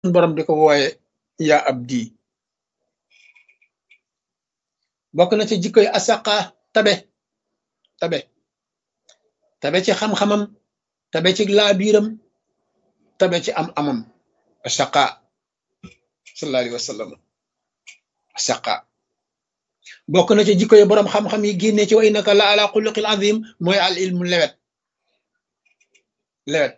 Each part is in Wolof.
borom di ko wooye yaa abdi bokk na ci jikkoy asaqa tabe tabe tabe ci xam-xamam tabe ci laabiiram tabe ci am amam asaqa sallallahu alayhi wa sallam asaqa bokk na ci jikkoy borom xam-xam yi génne ci wa innaka la ala xuluqil azim mooy al ilmu lewet lewet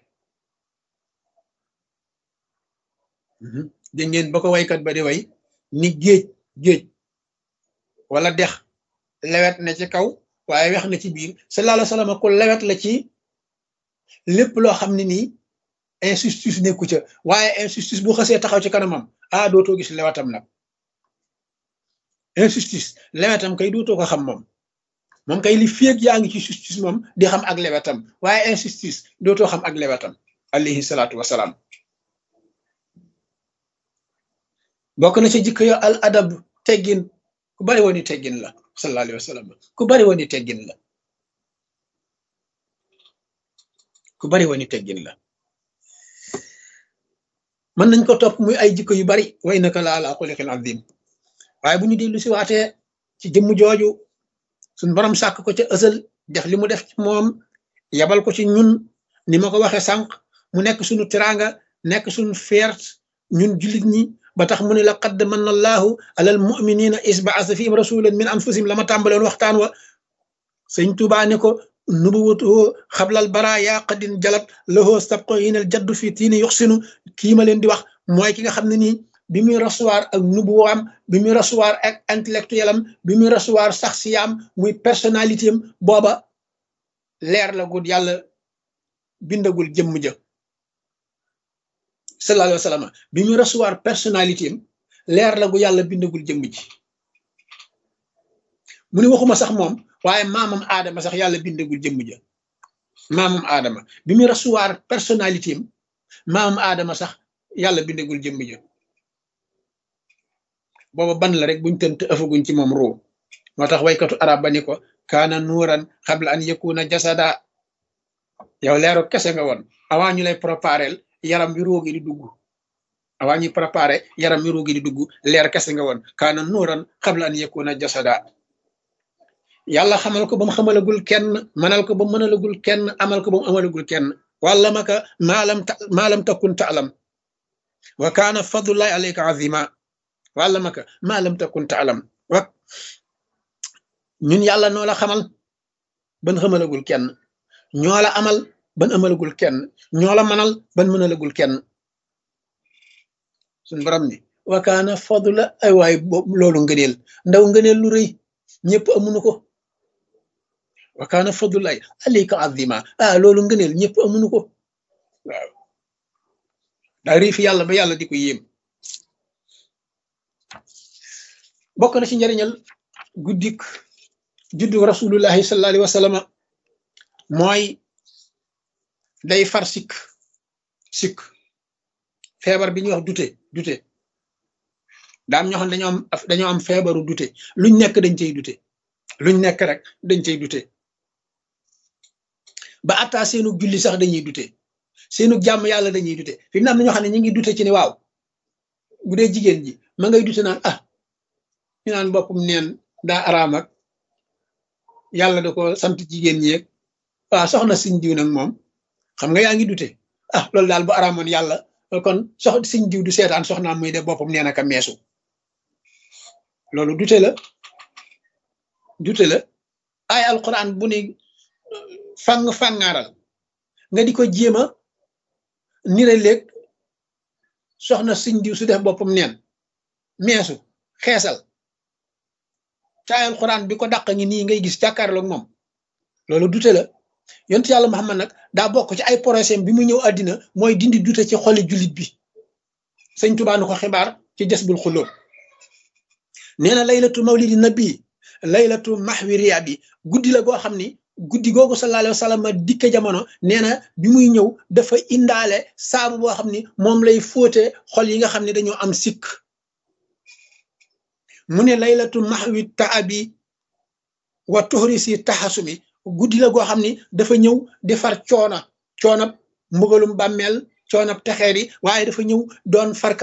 dégg ngeen ba ko waykat ba di way ni géej géej wala dex lewet na ci kaw waaye wex na ci biir sallallahu alayhi wa sallam ku lewet la ci lépp loo xam ne nii injustice nekku ca waaye injustice bu xasee taxaw ci kanamam ah dootoo gis lewetam nag injustice lewetam kay dootoo ko xam moom moom kay li féeg yaa ngi ci justice moom di xam ak lewetam waaye injustice dootoo xam ak lewetam alayhi salaatu wasalaam bokk na ci jikko yo al adab teggin ku bari woon i teggin la sallallahu alayhi wa sallam ku bari woon i teggin la ku bari woon i teggin la mën nañ ko topp muy ay jikko yu bari wa innaka la ala xuliqin azim waaye bu ñu dellu si waatee ci jëmm jooju suñ borom sàkk ko ca ësal def li mu def ci moom yabal ko ci ñun ni ma ko waxee sànq mu nekk suñu teraanga nekk suñu feert ñun jullit ñi ba tax mu ne la qad manna allahu alal muminina is baasa fihim rasulan min anfusihim la ma tàmbaloon waxtaan wa sëñ Tuubaa ne ko nubuwatuhu xablal bara yaa qadin jalat lahoo sabqo yinal jaddu fi tiini yuxsinu kii ma leen di wax mooy ki nga xam ne nii bi muy recevoir ak nubuwaam bi muy recevoir ak intellectuel am bi muy recevoir sax siyaam muy personnalité am booba leer la gud yàlla bindagul jëmm ja sallallahu alayhi wa sallam bi muy recevoir personnalité am leer la gu yàlla bindagul jëmm ji mu ne waxuma sax moom waaye maamam aadama sax yàlla bindagul jëmm ja maamam aadama bi muy recevoir personnalité am maamam aadama sax yàlla bindagul jëmm ja booba ban la rek buñ tënt ëfaguñ ci moom ruu moo tax waykatu arab ba ni ko kaana nuuran xabla an yakuna jasada yow leeru kese nga woon avant ñu lay préparel yaram wi roogi di dugg avant ñuy préparé yaram wi roogi di dugg leer kese nga woon kaana nuuran xabla an yakuna jasada yàlla xamal ko ba mu xamalagul kenn manal ko ba mu mënalagul kenn amal ko ba mu amalagul kenn wàlla maka maalam ta maalam takun taalam wa kaana fadlullahi alayka azima wàlla maka maalam takun taalam wa ñun yàlla noo la xamal ban xamalagul kenn ñoo la amal ban amalagul kenn ñoo la manal ban mënalagul kenn suñ borom ni wa kaana fadla ay waay loolu ngëneel ndaw ngëneel lu rëy ñëpp amuñu ko wa kaana fadlulaay alayka azima ah loolu ngëneel ñëpp amuñu ko waaw daa rii fi yàlla ba yàlla di ko yéem bokk na ci njariñal guddik juddu rasulullahi sallallahu alayhi wa sallam mooy day far sikk sikk feebar bi ñuy wax dute dute daam ñoo xam dañoo am dañoo am feebaru dute luñ nekk dañ cey dute luñ nekk rek dañ cey dute ba attaa seenu julli sax dañuy dute seenu jàmm yàlla dañuy dute fi mu ne am na ñoo xam ne ñu ngi dute ci ni waaw bu dee jigéen ji ma ngay dute naan ah ñu naan boppam neen daa araam ak yàlla da ko sant jigéen ñi yeeg waaw soxna siñ diw nag moom xam nga yaa ngi dute ah loolu daal bu araamoon yàlla kon sox siñ diw du seetaan soxnaam muy de boppam nee na ka meesu loolu dute la dute la ay alquran bu ni fang fangaaral nga di ko jéem a nire léeg soxna siñ diw su def boppam neen meesu xeesal ca ay alquran bi ko dàq ngi nii ngay gis jàkkaarloog moom loolu dute la yontu yàlla Muhammad nag daa bokk ci ay projet bi mu ñëw àddina mooy dindi dute ci xoli jullit bi sëñ Tuubaa nu ko xibaar ci Jasbul Xulóob nee na laylatu mawlidi nabi laylatu mahwi riyabi guddi la goo xam ni guddi googu sallallahu alayhi wa sallam dikke jamono nee na bi muy ñëw dafa indaale saabu boo xam ni moom lay fóote xol yi nga xam ne dañoo am sikk mu ne laylatu mahwi taabi wa tuxri si taxasumi guddi la goo xam ni dafa ñëw di far coona coona mbugalum bàmmeel coonab texee di waaye dafa ñëw doon farka